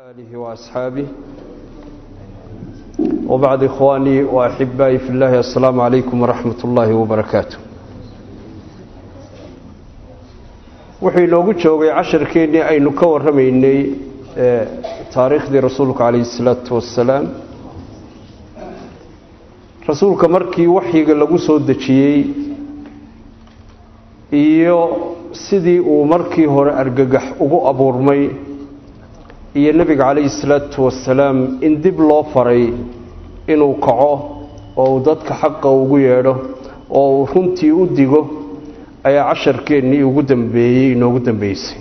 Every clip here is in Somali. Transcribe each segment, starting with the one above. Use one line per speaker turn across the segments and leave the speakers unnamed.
آله وأصحابه وبعد إخواني وأحبائي في الله السلام عليكم ورحمة الله وبركاته wuxuu inoogu joogay casharkeennii aynu ka warramaynay taariikhdii rasuulka calayhi salaatu wassalaam rasuulka markii waxyiga lagu soo dejiyey iyo sidii uu markii hore argagax ugu abuurmay iyo nebiga calayhi salaatu wasalaam in dib loo faray inuu kaco oo uu dadka xaqa ugu yeedho oo uu runtii u digo ayaa casharkeennii ugu dambeeyey inoogu dambeysay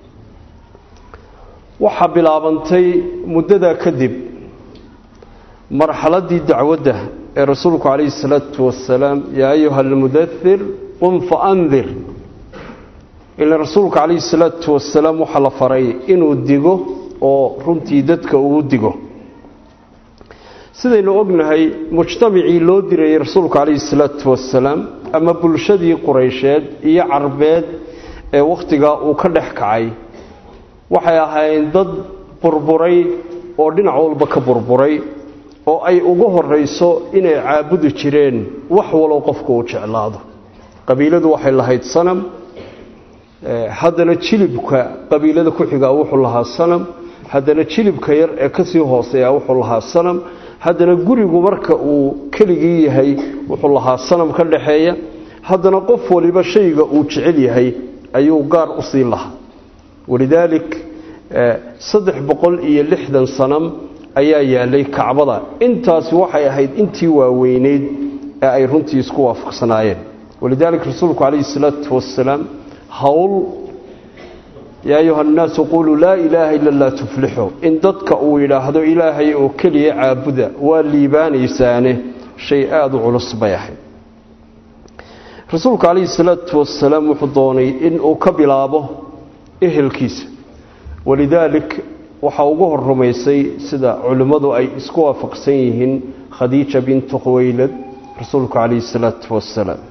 waxaa bilaabantay muddadaa kadib marxaladdii dacwadda ee rasuulku calayhi salaatu wasalaam yaa ayuha almudathir qum fa andir ila rasuulka calayhi salaatu wasalaam waxaa la faray inuu digo oo runtii dadka uu digo sidaynu ognahay mujtamacii loo dirayay rasuulka calayhi salaatu wasalaam ama bulshadii quraysheed iyo carbeed ee wakhtigaa uu ka dhex kacay waxay ahaayeen dad burburay oo dhinac walba ka burburay oo ay ugu horayso inay caabudi jireen wax walow qofku uu jeclaado qabiiladu waxay lahayd sanam haddana jilibka qabiilada ku xigaa wuxuu lahaa sanam haddana jilibka yar ee kasii hooseeya wuxuu lahaa sanam haddana gurigu marka uu keligii yahay wuxuu lahaa sanam ka dhaxeeya haddana qof waliba shayga uu jecel yahay ayuu gaar u sii lahaa walidaalik saddex boqol iyo lixdan sanam ayaa yaalay kacbada intaasi waxay ahayd intii waaweyneyd ee ay runtii isku waafaqsanaayeen walidaalik rasuulku calayhi salaatu wasalaam howl yaa ayuha annaasu quluu laa ilaaha ila laa tuflixu in dadka uu yidhaahdo ilaahay oo keliya caabuda waa liibaanaysaane shay aada u culus bay ahayd rasuulku calayhi salaatu wasalaam wuxuu doonay inuu ka bilaabo ehelkiisa walidaalik waxaa ugu hor rumaysay sida culimmadu ay isku waafaqsan yihiin khadiija bintu khuwaylad rasuulku calayhi salaatu wasalaam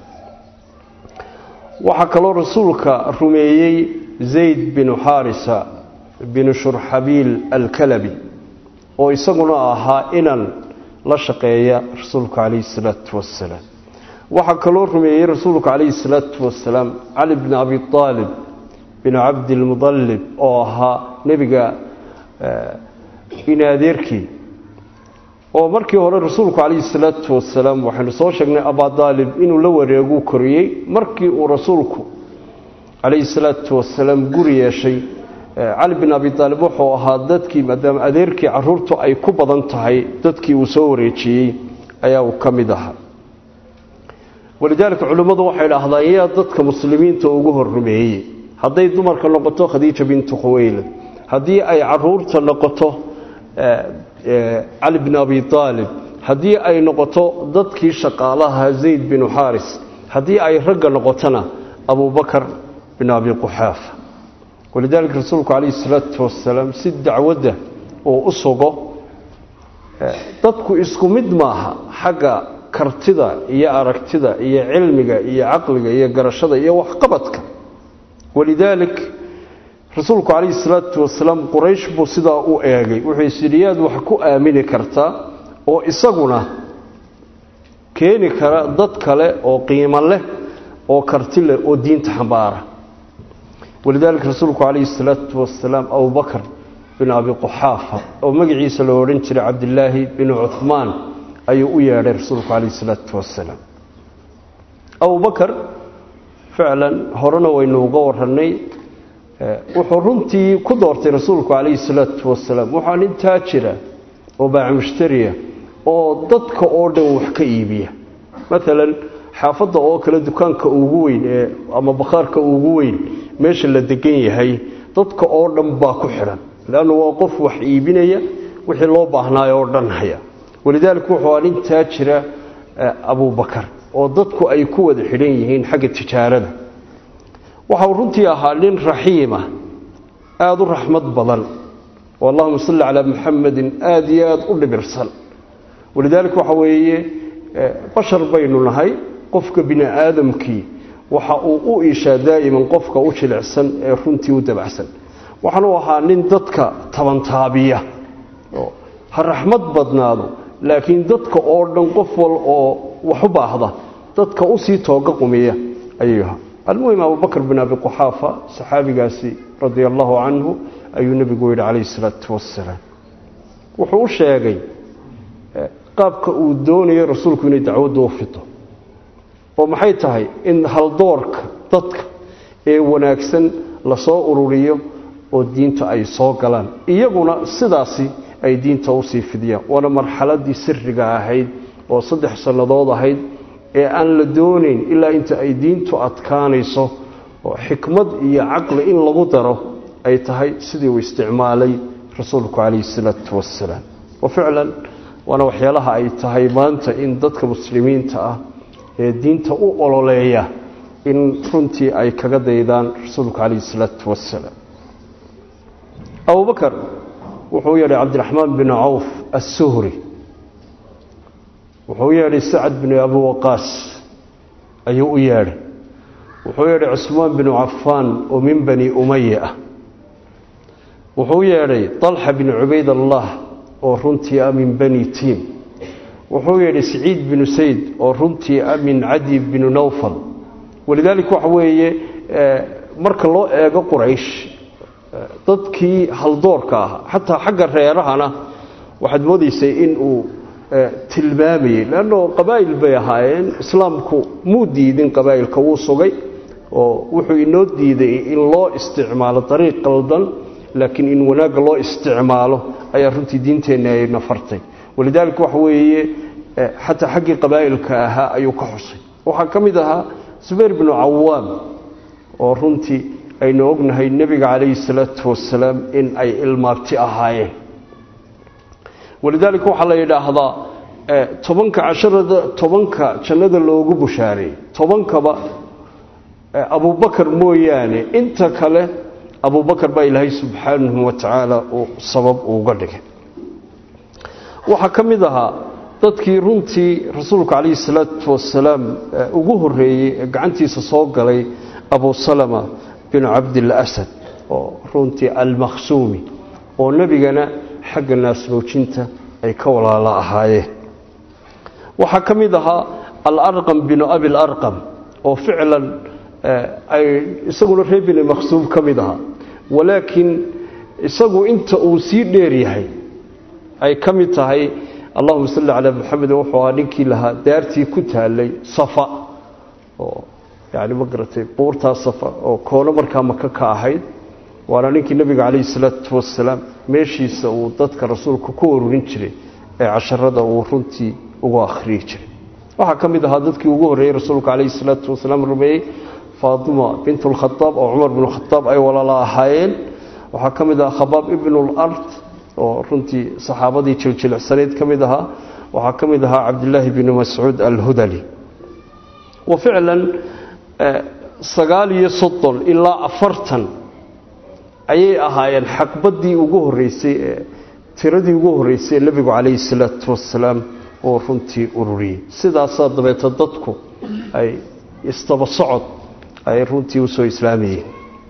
waxaa kaloo rasuulka rumeeyey zayd binu xaarisa binu shurxabiil alkalabi oo isaguna ahaa inan la shaqeeya rasuulka calayhi salaatu wasalaam waxaa kaloo rumeeyey rasuulka calayhi salaatu wasalaam cali bni abi aalib binu cabdilmudalib oo ahaa nebiga inaadeerkii oo markii hore rasuulku calayhi salaatu wasalaam waxaynu soo sheegnay abadaalib inuu la wareeguu koriyey markii uu rasuulku calayhi salaatu wasalaam guri yeeshay cali bin abi aalib wuxuu ahaa dadkii maadaama adeerkii caruurtu ay ku badan tahay dadkii uu soo wareejiyey ayaa uu ka mid ahaa walidaalika culimmadu waxay dhahdaan yaa dadka muslimiinta ugu hor rumeeyey hadday dumarka noqoto khadiija bintu khuwaylad haddii ay caruurta noqoto cali bin abi aalib haddii ay noqoto dadkii shaqaalaha zayd binu xaaris haddii ay ragga noqotona abubakar bin abi quxaafa walidaalika rasuulku calayhi salaatu wasalaam si dacwadda uu u sugo dadku isku mid maaha xagga kartida iyo aragtida iyo cilmiga iyo caqliga iyo garashada iyo waxqabadka walidaalik rasuulku calayhi salaatu wasalaam quraysh buu sidaa u eegay wuxuu isyidhi yaad wax ku aamini kartaa oo isaguna keeni kara dad kale oo qiimo leh oo karti leh oo diinta xambaara walidaalika rasuulku calayhi salaatu wasalaam abubakar bin abi quxaafa oo magaciisa loo odhan jiray cabdilaahi binu cuhmaan ayuu u yeedhay rasuulku calayhi salaatu wasalaam abubakar ficlan horena waynu uga warannay wuxuu runtii ku doortay rasuulku calayhi salaatu wasalaam waxaa nin taajira oo baacamushtariya oo dadka oo dhan wax ka iibiya maalan xaafadda oo kale dukaanka ugu weyn ee ama bakhaarka ugu weyn meesha la degan yahay dadka oo dhan baa ku xidhan leannu waa qof wax iibinaya wixii loo baahnaayo oo dhan haya walidaalika wuxuu aa nin taajira abubakar oo dadku ay ku wada xidhan yihiin xagga tijaarada waxau runtii ahaa nin raxiima aada u raxmad badan oo allahuma salli calaa muxamadin aada iyo aada u dhibirsan walidaalika waxa weeye bashar baynu nahay qofka bini aadamkii waxa uu u iishaa daa'iman qofka u jilicsan ee runtii u dabacsan waxaanuu ahaa nin dadka tabantaabiya ha raxmad badnaado laakiin dadka oo dhan qof wal oo wax u baahda dadka usii tooga qumiya ayuu ahaa almuhim abubakr bin abi quxaafa saxaabigaasi radia allahu canhu ayuu nebigu yidhi calayhi salaatu wasalaam wuxuu u sheegay qaabka uu doonayo rasuulku inay dacwadda u fito oo maxay tahay in haldoorka dadka ee wanaagsan lasoo ururiyo oo diinta ay soo galaan iyaguna sidaasi ay diinta usii fidiyaan waana marxaladii siriga ahayd oo saddex sannadood ahayd ee aan la doonayn ilaa inta ay diintu adkaanayso oo xikmad iyo caqli in lagu daro ay tahay sidii uu isticmaalay rasuulku calayhi salaatu wasalaam wa ficlan waana waxyaalaha ay tahay maanta in dadka muslimiinta ah ee diinta u ololeeya in runtii ay kaga daydaan rasuulku calayhi salaatu wasalaam abubakar wuxuu yeedhay cabdiraxmaan bin cawf assuhri wuxuu yeedhay sacad bin abi waqaas ayuu u yeedhay wuxuu yeedhay cusmaan binu cafaan oo min bani umaya ah wuxuu yeedhay طalxa bin cubaydallah oo runtii ah min bani tiim wuxuu yeedhay saciid binu sayd oo runtii ah min cadi binu nawfal walidaalika waxa weeye marka loo eego quraysh dadkii haldoorka ah xataa xagga reerahana waxaad moodaysay in uu tilmaamayey leanno qabaa'il bay ahaayeen islaamku muu diidin qabaa'ilka wuu sugay oo wuxuu inoo diiday in loo isticmaalo dariiq qaldan laakiin in wanaagga loo isticmaalo ayaa runtii diinteenna ayna fartay walidaalika waxa weeye xataa xaggii qabaa'ilka ahaa ayuu ka xusay waxaa ka mid ahaa zubayr binu cawaam oo runtii aynu ognahay nebiga calayhi salaatu wasalaam in ay ilmaabti ahaayeen walidaalika waxaa la yidhaahdaa tobanka casharada tobanka jannada loogu bushaareeyey tobankaba abubakar mooyaane inta kale abubakar baa ilaahay subxaanahu wa tacaala uu sabab uga dhigay waxaa ka mid ahaa dadkii runtii rasuulku calayhi salaatu wasalaam ugu horreeyey ee gacantiisa soo galay abu salama binu cabdil asad oo runtii almakhsuumi oo nebigana xagga naasnoojinta ay ka walaalo ahaayeen waxaa ka mid ahaa alarqam binu abilarqam oo ficlan ay isaguna reer bini makhsuum ka mid ahaa walaakiin isagu inta uu sii dheer yahay ay ka mid tahay allahuma salli calaa maxamed wuxuu ahaa ninkii lahaa daartii ku taalay safa oo yani ma garatay buurtaa safa oo koono markaa maka ka ahayd waana ninkii nebiga calayhi salaatu wasalaam meeshiisa uu dadka rasuulka ku ururin jiray ee casharada uu runtii ugu akhriyi jiray waxaa ka mid ahaa dadkii ugu horreeyey rasuulka calayhi salaatu wasalaam rumeeyey faatima bint lkhadaab oo cumar binu khadaab ay walaala ahaayeen waxaa ka mid ahaa khabaab ibnulard oo runtii saxaabadii jiljilicsanayd ka mid ahaa waxaa ka mid ahaa cabdilaahi binu mascuud alhudali wa ficlan sagaal iyo soddon ilaa afartan ayay ahaayeen xaqbaddii ugu horreysay ee tiradii ugu horreysay ee nebigu calayhi salaatu wasalaam oo runtii ururiyey sidaasaa dabeeta dadku ay isdaba socod ay runtii usoo islaamayeen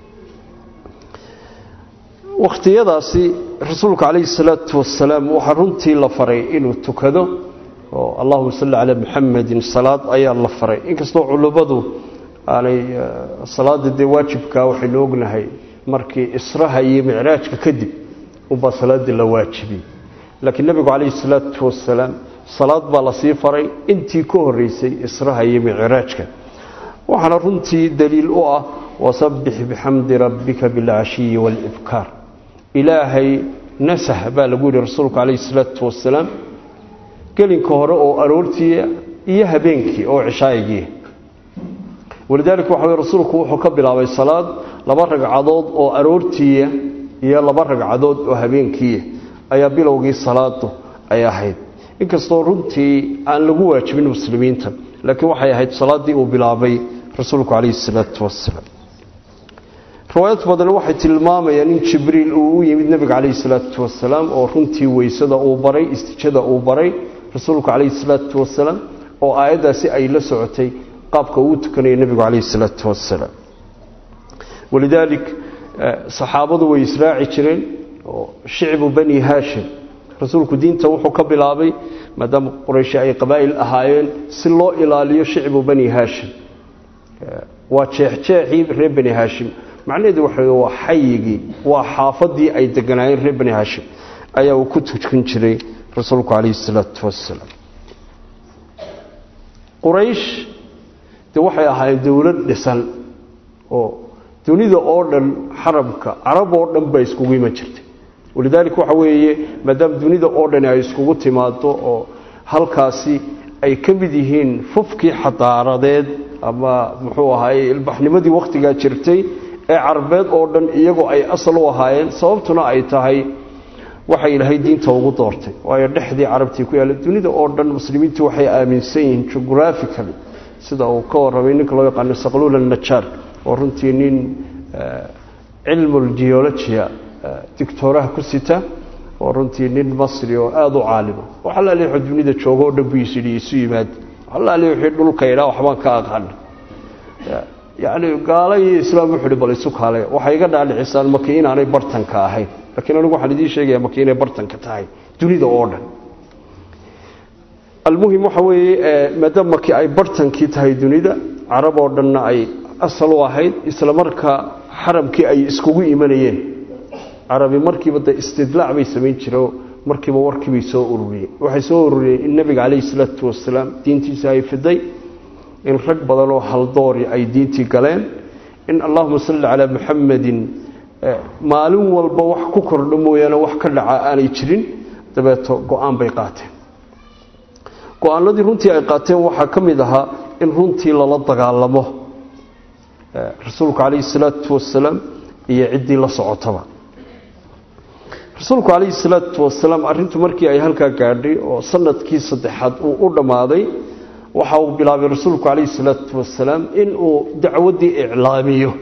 wakhtiyadaasi rasuulku calayhi salaatu wasalaam waxaa runtii la faray inuu tukado oo allahuma salli calaa muxamedin salaad ayaa la faray inkastoo culummadu aanay salaada dee waajibkaa waxaynu ognahay markii israha iyo micraajka kadib unbaa salaadii la waajibiyey laakiin nebigu calayhi salaatu wasalaam salaad baa lasii faray intii ka horreysay israha iyo micraajka waxaana runtii daliil u ah wasabbix bixamdi rabbika bilcashiyi waalibkaar ilaahay nasah baa lagu yidhi rasuulku calayhi salaatu wasalaam gelinka hore oo aroortii iyo habeenkii oo cishaayigii walidaalika waxa wey rasuulku wuxuu ka bilaabay salaad laba ragcadood oo aroortiiya iyo laba ragcadood oo habeenkiiya ayaa bilowgii salaadu ay ahayd inkastoo runtii aan lagu waajibin muslimiinta laakiin waxay ahayd salaaddii uu bilaabay rasuulku calayhi salaatu wasalaam riwaayad badan waxay tilmaamayaan in jibriil uu u yimid nebiga calayhi salaatu wasalaam oo runtii weysada uu baray istijada uu baray rasuulku calayhi salaatu wasalaam oo aayaddaasi ay la socotay qaabka uu tukanayo nebigu calayhi salaatu wasalaam walidaalik saxaabadu way israaci jireen oo shicbu bani haashim rasuulku diinta wuxuu ka bilaabay maadaama qurayshi ay qabaa'il ahaayeen si loo ilaaliyo shicbu bani haashim waa jeexjeexii reer bani haashim macnaheedu waxa waa xayigii waa xaafadii ay deganaayeen reer bani haashim ayaa uu ku tukan jiray rasuulku calayhi salaatu wasalaam quraysh dee waxay ahaayeen dowlad dhisan oo dunida oo dhan xarabka carab oo dhan baa iskugu iman jirtay walidaalika waxa weeye maadaama dunida oo dhani ay iskugu timaado oo halkaasi ay ka mid yihiin fufkii xadaaradeed ama muxuu ahaayey ilbaxnimadii wakhtigaa jirtay ee carbeed oo dhan iyagoo ay asal u ahaayeen sababtuna ay tahay waxay ilaahay diinta ugu doortay waayo dhexdii carabtii ku yaalla dunida oo dhan muslimiintu waxay aaminsan yihiin geographically sida uu ka warramay ninka loo yaqaano saqluul annajaar oo runtii nin cilmul geologia dictooraha ku sita oo runtii nin masri oo aada u caalima waxalaali wuxuu dunida joogo oo dhan buu isyidhi isu yimaada waxalaali wixii dhulka idhaa waxbaan ka aqaana yacni gaala iyo islaam wuxuu hi bal isu kaale waxay iga dhaadhicisaan maki inaanay bartanka ahayn laakiin anigu waxaan idiin sheegayaa maki inay bartanka tahay dunida oo dhan almuhim waxa weeye maadaama maki ay bartankii tahay dunida carab oo dhanna ay asal u ahayd isla markaa xaramkii ay iskugu imanayeen carabi markiiba de istidlaac bay samayn jireen markiiba warkiibay soo ururiyeen waxay soo ururiyeen in nabiga calayhi salaatu wasalaam diintiisa ay fiday in rag badan oo haldoori ay diintii galeen in allahuma salli calaa muxamadin maalin walba wax ku kordho mooyaane wax ka dhaca aanay jirin dabeeto go-aan bay qaateen go-aanadii runtii ay qaateen waxaa ka mid ahaa in runtii lala dagaalamo rasuulku calayhi salaatu wasalaam iyo ciddii la socotaba rasuulku calayhi salaatu wasalaam arrintu markii ay halkaa gaadhay oo sanadkii saddexaad uu u dhammaaday waxa uu bilaabay rasuulku calayhi salaatu wasalaam inuu dacwaddii iclaamiyo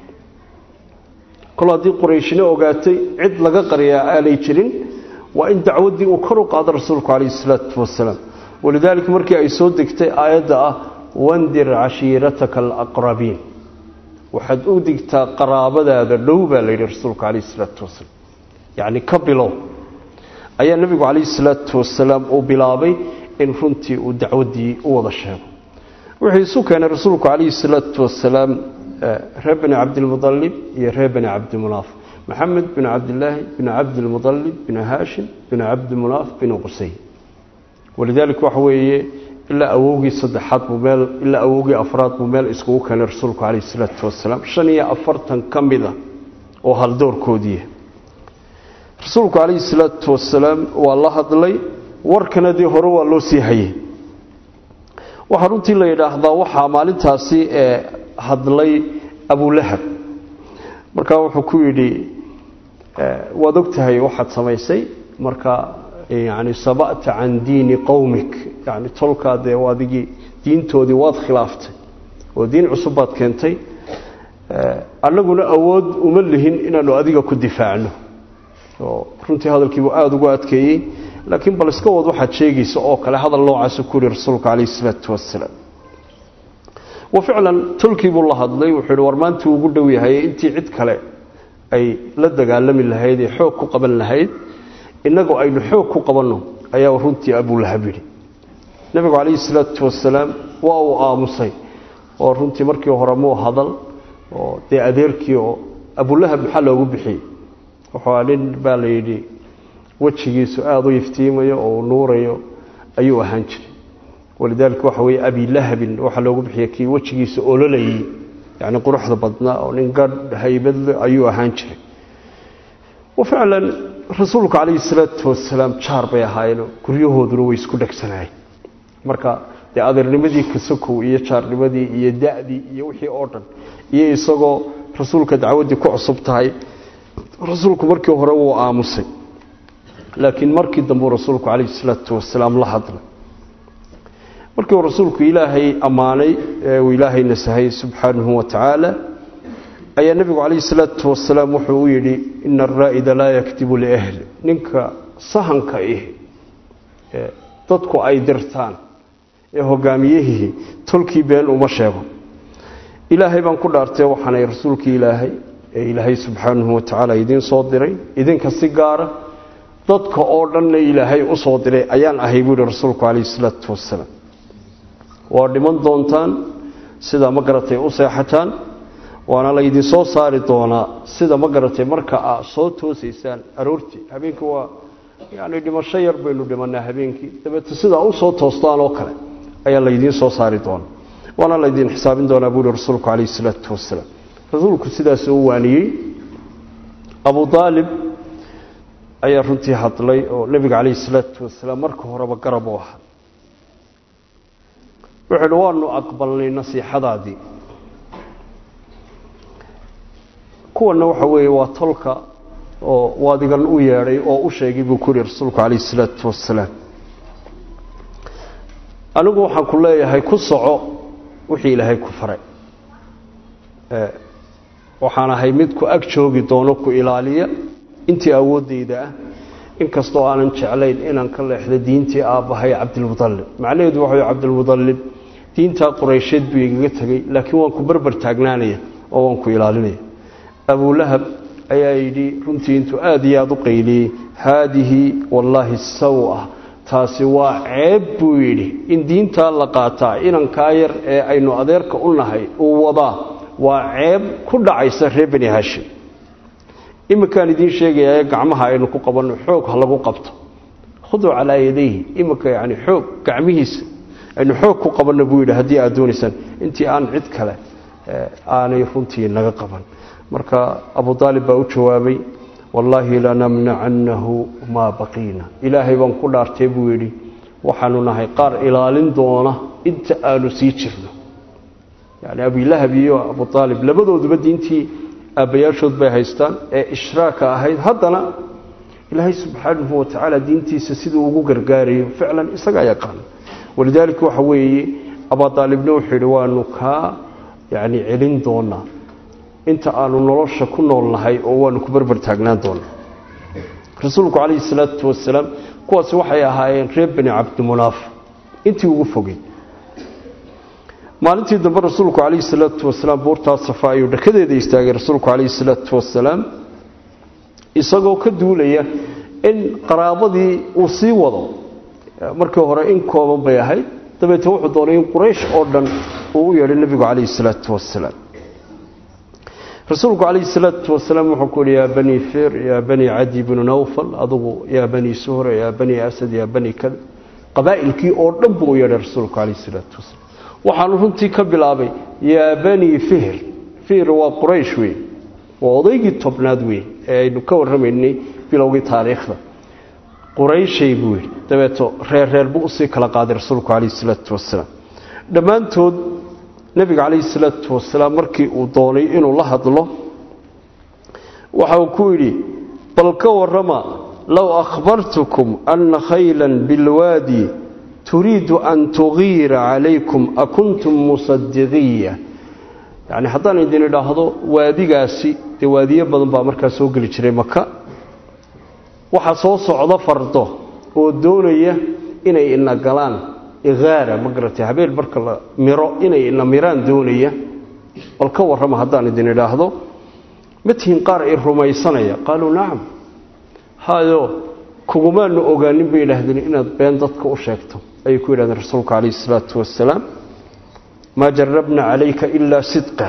kol haddii qurayshina ogaatay cid laga qariyaa aanay jirin waa in dacwaddii uu kor u qaado rasuulku calayhi salaatu wasalaam walidaalika markii ay soo degtay aayadda ah wandir cashiirataka alaqrabiin waxaad u digtaa qaraabadaada dhow baa la yidhi rasuulku calayhi salaatu wasalaam yacni ka bilow ayaa nebigu calayhi salaatu wasalaam uu bilaabay in runtii uu dacwaddii u wada sheego wuxuu isu keenay rasuulku calayhi salaatu wasalaam reer bani cabdilmudalib iyo reer bani cabdimunaaf maxamed bin cabdilaahi bin cabdilmudalib bin haashim bin cabdimunaaf bin qusay walidaalika waxa weeye ilaa awowgii saddexaad buu meel ilaa awowgii afraad buu meel iskugu keenay rasuulku calayhi salaatu wasalaam shan iyo afartan ka mid a oo haldoorkoodiiya rasuulku calayhi salaatu wasalaam waa la hadlay warkana dee hore waa loo sii hayay waxaa runtii la yidhaahdaa waxaa maalintaasi hadlay abulahab markaa wuxuu ku yidhi waad og tahay waxaad samaysay marka yani saba'ta can diini qowmik yani tolkaa dee adigii diintoodii waad khilaaftay oo diin cusub baad keentay annaguna awood uma lihin inaanu adiga ku difaacno oo runtii hadalkiibuu aada ugu adkeeyey laakiin bal iska wad waxaad sheegaysa oo kale hadal noocaasa ku yihi rasuulku calayhi isalaatu wasalaam wa ficlan tolkii buu la hadlay wuxuu yihi war maantii ugu dhow yahay intii cid kale ay la dagaalami lahayd ee xoog ku qaban lahayd innagoo aynu xoog ku qabanno ayaa runtii abulahab yidhi nebigu calayhi salaatu wasalaam waa uu aamusay oo runtii markii hore muu hadal oo dee adeerkii oo abulahab maxaa loogu bixiyey wuxuu nin baa la yidhi wejigiisu aada u iftiimayo oo nuurayo ayuu ahaan jiray walidaalika waxa weeye abilahabin waxaa loogu bixiya kii wejigiisa ololayay yacni quruxda badnaa oo nin gadh haybadle ayuu ahaan jiray wa ficlan rasuulku calayhi salaatu wasalaam jaar bay ahaayeenoo guryahooduna way isku dhegsanaayeen marka dee adeernimadii kasakow iyo jaarnimadii iyo da'dii iyo wixii oo dhan iyo isagoo rasuulka dacwaddii ku cusub tahay rasuulku markii hore wuu aamusay laakiin markii dambuu rasuulku calayhi salaatu wasalaam la hadlay markii uu rasuulku ilaahay ammaanay ee uu ilaahay nasahay subxaanahu wa tacaala ayaa nebigu calayhi salaatu wasalaam wuxuu u yidhi ina araa'ida laa yakdibu liahli ninka sahanka ih ee dadku ay dirtaan ee hogaamiyihii tolkii been uma sheego ilaahay baan ku dhaartay waxaanay rasuulkii ilaahay ee ilaahay subxaanahu watacaala idiin soo diray idinka si gaara dadka oo dhanna ilaahay u soo diray ayaan ahay buu yihi rasuulku calayhi salaatu wasalaam waa dhiman doontaan sida ma garatay u seexataan waana laydin soo saari doonaa sida ma garatay marka aa soo toosaysaan aroortii habeenkii waa yani dhimasho yar baynu dhimanaa habeenkii dabeete sidaa u soo toostaan oo kale ayaa laydiin soo saari doonaa waana laydin xisaabin doonaa buu yihi rasuulku calayhi salaatu wasalaam rasuulku sidaas u waaniyey abu aalib ayaa runtii hadlay oo nebiga calayhi salaatu wasalaam marka horeba garab u ahaa wuxuu uhi waanu aqbalnay nasiixadaadii kuwana waxa weeye waa tolka oo waadigan u yeedhay oo u sheegay buu ku yihi rasuulku calayhi salaatu wasalaam anigu waxaan ku leeyahay ku soco wixii ilaahay ku faray waxaan ahay mid ku ag joogi doono ku ilaaliya intii awooddayda ah inkastoo aanan jeclayn inaan ka leexdo diintii aabbahay cabdilmudallib macnaheedu waxa way cabdilmudallib diintaa quraysheed buu igaga tegey laakiin waan ku barbar taagnaanaya oo waan ku ilaalinaya abulahab ayaa yidhi runtii intuu aada iyo aada u qayliyey haadihi wallaahi sawa taasi waa ceeb buu yidhi in diintaa la qaataa inankaa yar ee aynu adeerka u nahay uu wadaa waa ceeb ku dhacaysa reer bani hashim iminkaan idiin sheegayaa gacmaha aynu ku qabanno xoog ha lagu qabto khuduu calaa yadayhi iminka yani xoog gacmihiisa aynu xoog ku qabanno buu yidhi haddii aad doonaysaan intii aan cid kale aanay runtii naga qaban marka abu aalib baa u jawaabay wallaahi lanamnacannahu maa baqiina ilaahay baan ku dhaartay buu yidhi waxaanu nahay qaar ilaalin doona inta aanu sii jirno yani abilahab iyo abu aalib labadooduba diintii aabbayaashood bay haystaan ee ishraaka ahayd haddana ilaahay subxaanahu watacaala diintiisa siduu ugu gargaarayo ficlan isagaa yaqaana walidaalika waxa weeye abaalibna wuxuu yidhi waanu kaa yani celin doonaa inta aanu nolosha ku nool nahay oo waanu ku barbar taagnaan doonaa rasuulku calayhi salaatu wasalaam kuwaasi waxay ahaayeen reer bani cabdimunaaf intii ugu fogey maalintii dambe rasuulku calayhi salaatu wasalaam buurtaa safa ayuu dhakadeeda istaagay rasuulku calayhi salaatu wasalaam isagoo ka duulaya in qaraabadii uu sii wado markii hore in kooban bay ahayd dabeete wuxuu doonay in quraysh oo dhan uu u yeedhay nebigu calayhi salaatu wasalaam rasuulku calayhi salaatu wasalaam wuxuu ku yihi yaa bani fir yaa bani cadi bnu nawfal adugu yaa bani suhra yaa bani asad yaa bani kada qabaa'ilkii oo dhan buu u yeedhay rasuulku calayhi salaatu wasalaam waxaanu runtii ka bilaabay yaa bani fihr fihr waa quraysh wey waa odaygii tobnaad wey ee aynu ka warramaynay bilowgii taariikhda qurayshay buu yidhi dabeeto reer reer buu usii kala qaaday rasuulku calayhi salaatu wasalaam dhammaantood nebiga calayhi salaatu wasalaam markii uu doonay inuu la hadlo waxa uu ku yidhi bal ka warrama low akhbartukum anna khaylan bilwaadi turiidu an tugiira calaykum akuntum musadiqiya yacni haddaan idin idhaahdo waadigaasi dee waadiyo badan baa markaa soo geli jiray maka waxaa soo socdo fardo oo doonaya inay ina galaan igaara ma garatay habeen marka la miro inay ina miraan doonaya bal ka warrama haddaan idin idhaahdo ma tihiin qaar i rumaysanaya qaaluu nacam hayo kugumaanu ogaanin bay yidhaahdeen inaad been dadka u sheegto ayay ku yidhahdeen rasuulka calayhi isalaatu wasalaam maa jarabna calayka ilaa sidqa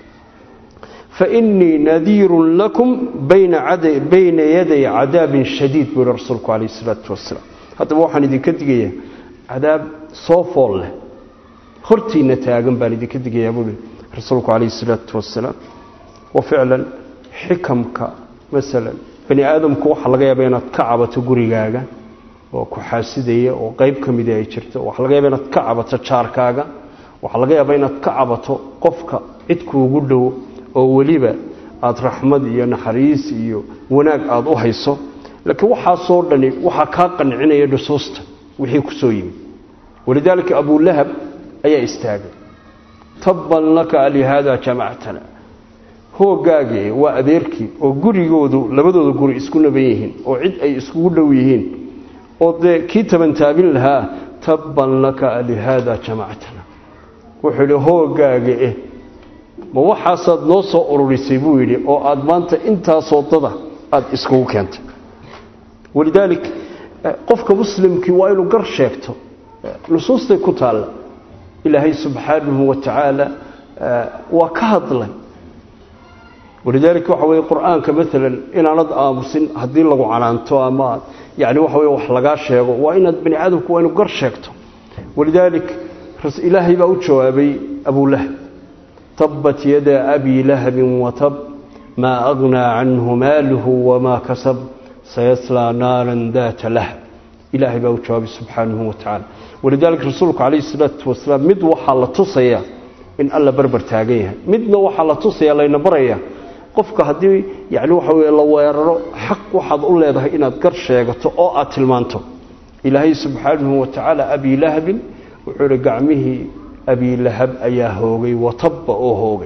fainii nadiirun lakum bayna yaday cadaabin shadiid buu yihi rasuulku calayhi isalaatu wasalaam haddaba waxaan idinka digayaa cadaab soo fool leh hortiina taagan baan idinka digayaa buui rasuulku calayhi isalaatu wasalaam wa ficlan xikamka masalan bani aadamku waxaa laga yaaba inaad ka cabato gurigaaga oo ku xaasidaya oo qayb ka mida ay jirto waxaa laga yaaba inaad ka cabato jaarkaaga waxaa laga yaaba inaad ka cabato qofka cidkuugu dhow oo weliba aada raxmad iyo naxariis iyo wanaag aada u hayso laakiin waxaasoo dhani waxaa kaa qancinaya nusuusta wixii ku soo yimid walidaalika abulahab ayaa istaagay tabban laka alihaada jamactana hoogaagii waa adeerkii oo gurigoodu labadooda guri isku naban yihiin oo cid ay iskugu dhow yihiin oo dee kii tabantaabin lahaa tabban laka alihaada jamactana wuxuu idhi hoogaaga eh ma waxaasaad noo soo ururisay buu yidhi oo aada maanta intaasoo dada aada iskugu keentay walidaalik qofka muslimkii waa inuu gar sheegto nusuustay ku taalla ilaahay subxaanahu wa tacaala waa ka hadlay walidaalika waxa weye qur-aanka maalan inaanad aamusin haddii lagu canaanto ama yani waxa weye wax lagaa sheego waa inaad bani aadamku waa inu gar sheegto walidaalik ilaahay baa u jawaabay abulahab tabat yada abi lahabin watab maa agnaa canhu maaluhu wamaa kasab sayaslaa naaran daata lahab ilaahay baa u jawaabay subxaanahu wa tacaala walidaalika rasuulku calayhi salaatu wasalaam mid waxaa la tusayaa in alla barbar taagan yahay midna waxaa la tusaya layna baraya qofka haddii yani waxa weye la weeraro xaq waxaad u leedahay inaad gar sheegato oo aad tilmaanto ilaahay subxaanahu wa tacaala abilahabin wuxuu ihi gacmihii abilahab ayaa hoogay watabba oo hoogay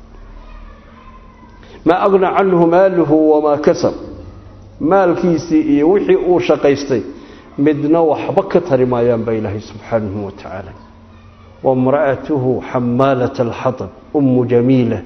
maa agna canhu maaluhu wamaa kasab maalkiisii iyo wixii uu shaqaystay midna waxba ka tari maayaan baa ilaahay subxaanahu wa tacaala wamra'atuhu xamaalat alxatab ummu jamiila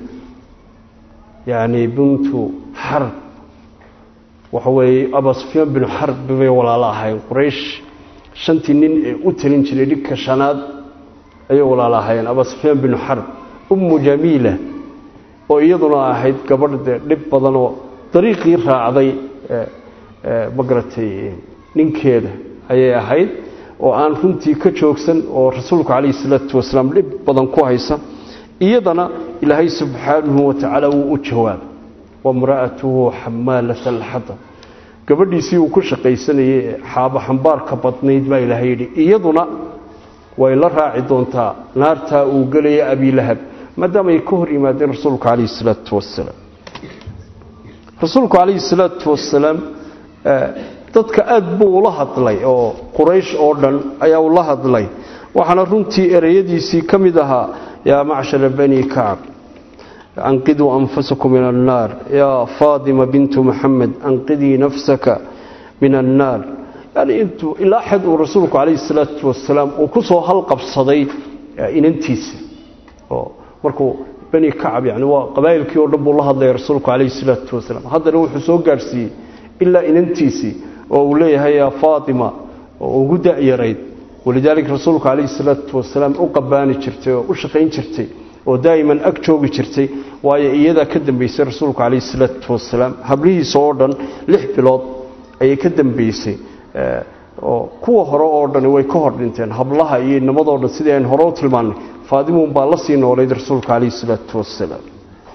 yacni bintu xarb waxa weeye abaa sufyaan binu xarb bay walaalo ahayn quraysh shantii nin ee u talin jiray dhigka shanaad ayay walaalo ahaayeen abaa sufyaan binu xarb ummu jamiila oo iyaduna ahayd gabadh dee dhib badanoo dariiqii raacday magaratay ninkeeda ayay ahayd oo aan runtii ka joogsan oo rasuulku calayhi salaatu wasalaam dhib badan ku haysa iyadana ilaahay subxaanahu wa tacaala wuu u jawaabay wamra'atuhu xamaalata alxatab gabadhiisii uu ku shaqaysanayay ee xaabo xambaarka badnayd baa ilaahay yidhi iyaduna way la raaci doontaa naartaa uu gelaya abilahab maadaama ay ka hor yimaadeen rasuulku calayhi salaatu wasalaam rasuulku calayhi salaatu wasalaam dadka aad buu ula hadlay oo quraysh oo dhan ayaa ula hadlay waxaana runtii ereyadiisii ka mid ahaa yaa macshara bani kacb anqiduu anfusakum min annaar yaa faatima bintu maxamed anqidii nafsaka min annaar yani intuu ilaa xad uu rasuulku calayhi salaatu wasalaam uu ku soo halqabsaday inantiisa oo markuu bani kacab yani waa qabaa'ilkii oo dhan buu la hadlaya rasuulku calayhi salaatu wasalaam haddana wuxuu soo gaadhsiiyey ilaa inantiisii oo uu leeyahay yaa faatima oo ugu da'yarayd walidaalika rasuulku calayhi salaatu wasalaam u qabaani jirtay oo u shaqayn jirtay oo daa'iman ag joogi jirtay waayo iyadaa ka dambaysay rasuulku calayhi salaatu wasalaam hablihiisa oo dhan lix bilood ayay ka dambaysay oo kuwa hore oo dhani way ka hor dhinteen hablaha iyo inamadoo dhan sidii aynu hore u tilmaannay faadimuun baa la sii noolayd rasuulka calayhi salaatu wasalaam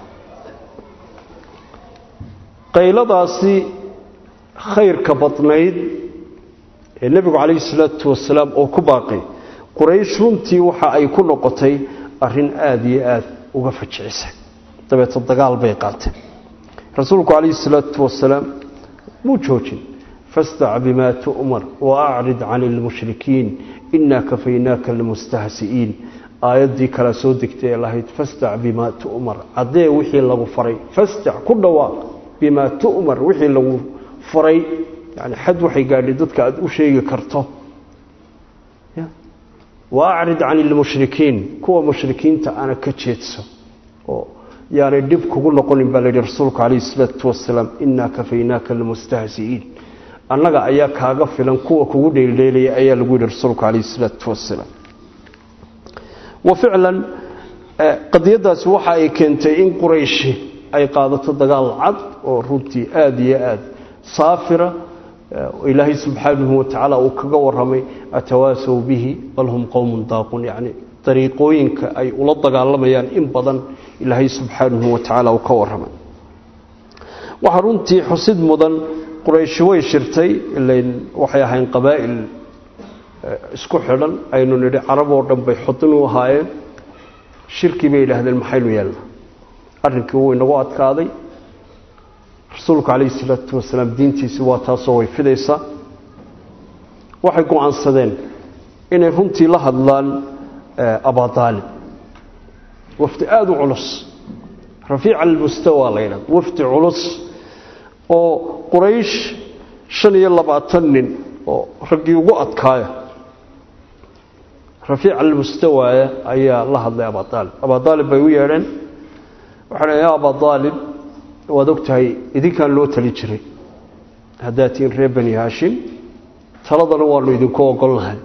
qayladaasi khayrka badnayd ee nebigu calayhi salaatu wasalaam oo ku baaqay quraysh runtii waxa ay ku noqotay arrin aada iyo aada uga fajicisay dabeeto dagaal bay qaateen rasuulku calayhi salaatu wasalaam muu joojin fastac bimaa tu'mar wa acrid cani ilmushrikiin inaa kafaynaaka almustahsi'iin aayaddii kala soo degtay ee lahayd fastac bimaa tu'mar caddee wixii lagu faray fastac ku dhawaaq bimaa tu'mar wixii lagu faray yani xad waxay gaadhay dadka aada u sheegi karto wa acrid cani ilmushrikiin kuwa mushrikiinta ana ka jeedso oo yaanay dhib kugu noqonin baa layidhi rasuulku calayhi salaatu wasalaam inaa kafaynaaka almustahsi'iin annaga ayaa kaaga filan kuwa kugu dheeldheelaya ayaa lagu yidhi rasuulku calayhi salaatu wasalaam wa ficlan qadiyadaasi waxa ay keentay in qurayshi ay qaadato dagaal cad oo runtii aada iyo aada saafira ilaahay subxaanahu watacaala uu kaga waramay atawaasaw bihi bal hum qowmun daaqun yacni dariiqooyinka ay ula dagaalamayaan in badan ilaahay subxaanahu watacaala uu ka waramay waxaa runtii xusid mudan qurayshi way shirtay ilayn waxay ahayn qabaa'il isku xidhan aynu nidhi carab oo dhan bay xudin u ahaayeen shirkii bay yidhaahdeen maxaynu yeelna arrinkii wuu inagu adkaaday rasuulku calayhi salaatu wasalaam diintiisi waa taasoo way fidaysaa waxay go-aansadeen inay runtii la hadlaan abadaalib wafdi aada u culus rafiica almustawa la yidhahdo wafdi culus oo quraysh shan iyo labaatan nin oo raggii ugu adkaaya rafiica almustawaaya ayaa la hadlay abadaalib abadaalib bay u yeedheen waxaa yaa abaa aalib waad og tahay idinkaan loo tali jiray haddaad tihiin reer bani haashim taladana waanu idinku ogolnahay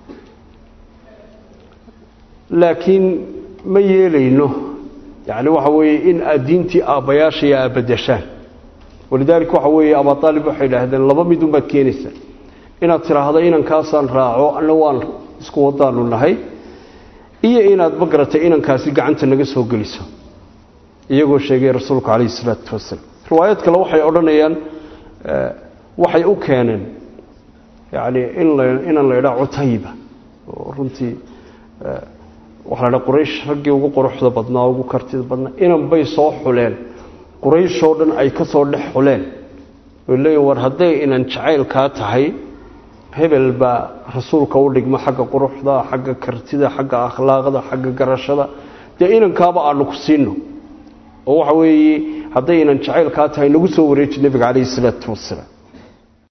laakiin ma yeelayno yani waxa weeye in aad diintii aabbayaashaya aad bedeshaan walidaalika waxa weeye abaa aalib waxay idhaahdeen laba midun baad keenaysaa inaad tidhaahdo inankaasaan raaco anna waan isku wadaanu nahay iyo inaad ma garatay inankaasi gacanta naga soo geliso iyagoo sheegay rasuulku calayhi isalaatu wasalaam riwaayad kale waxay odhanayaan waxay u keeneen yani in la inaan la idhaa cutayba oo runtii waxaa la dhaa quraysh raggii ugu quruxda badnaa ugu kartida badnaa inan bay soo xuleen qurayshoo dhan ay ka soo dhex xuleen way leeyihin war hadday inan jacaylkaa tahay hebel baa rasuulka u dhigmo xagga quruxda xagga kartida xagga akhlaaqda xagga garashada dee inankaaba aanu ku siino oo waxa weeye hadday inan jacaylkaa tahay nagu soo wareeji nebiga calayhi isalaatu wasalaam